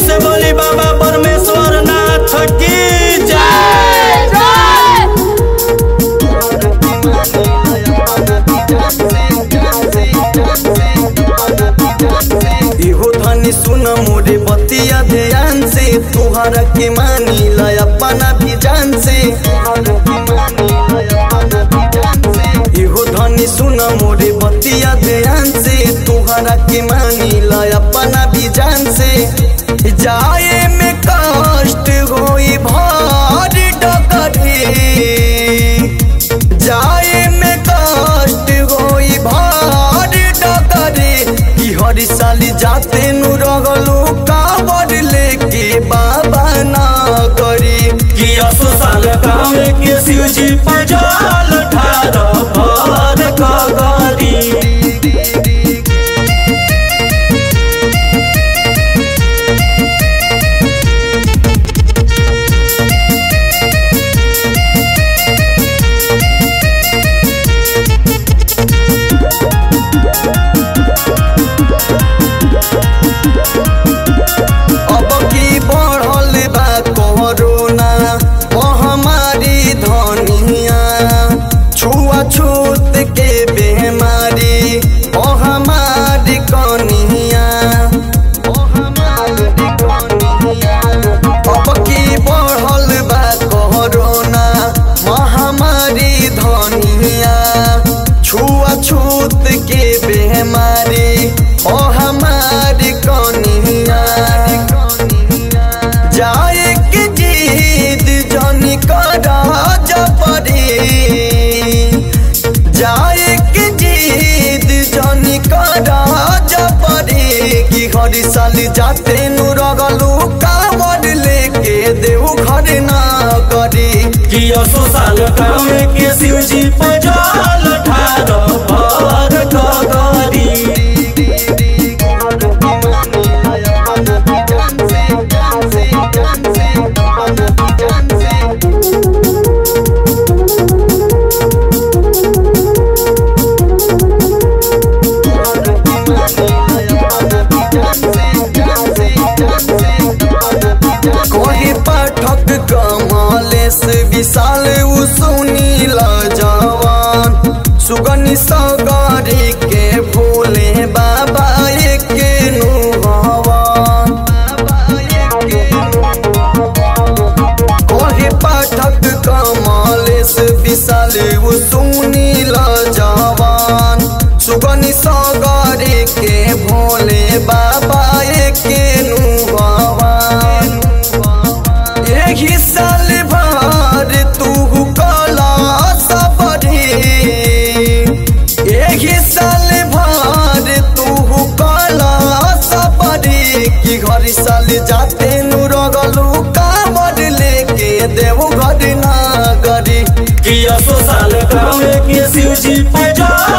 से बोली बाबा परमेश्वर नाथ की जय इहो धनी सुन मोरे बतिया ध्यान से तुहरा के मानी ला अपना भी जान से इहो धनी सुन मोरे बतिया ध्यान से तुहरा के मानी ला अपना भी जान से जाए में कष्ट होई भार डकरी जाए में कष्ट होई भार डकरे कि हर साल जाते नु रगलू कावर लेके बाबा ना करी कि असो साल गाँव के शिव जी पजाल ठार भर कगरी अब की बढ़ल बा कोरोना महामारी धनिया छुआछूत के बेमारी महामारी कनिया अब की बढ़ल बा कोरोना महामारी धनिया छुआछूत के बेमारी ओ हमारी कनिया जाए के जीद जनी करा जपरी जाए के जीद जनी करा जपरी कि हर साल जाते नु रगलू कावर लेके देव घर ना करी कि असो साल गाँव के शिव जी पजाल ठार भर कगरी कोही पाठक कमलेश विशाल उ सुनील जवान सुगनी सगरी के भोले बाबा एके नु हवान कोही पाठक कमलेश विशाल उ सुनील जवान सुगनी सगरी के भोले बाबा एके नु हवान एही साल भर तू कला सबरी एही साल भर तू कला सबरी कि घर साल जाते नु रगलू कावर लेके देव घर ना गरी कि असो साल गाँव के शिव जी पजाल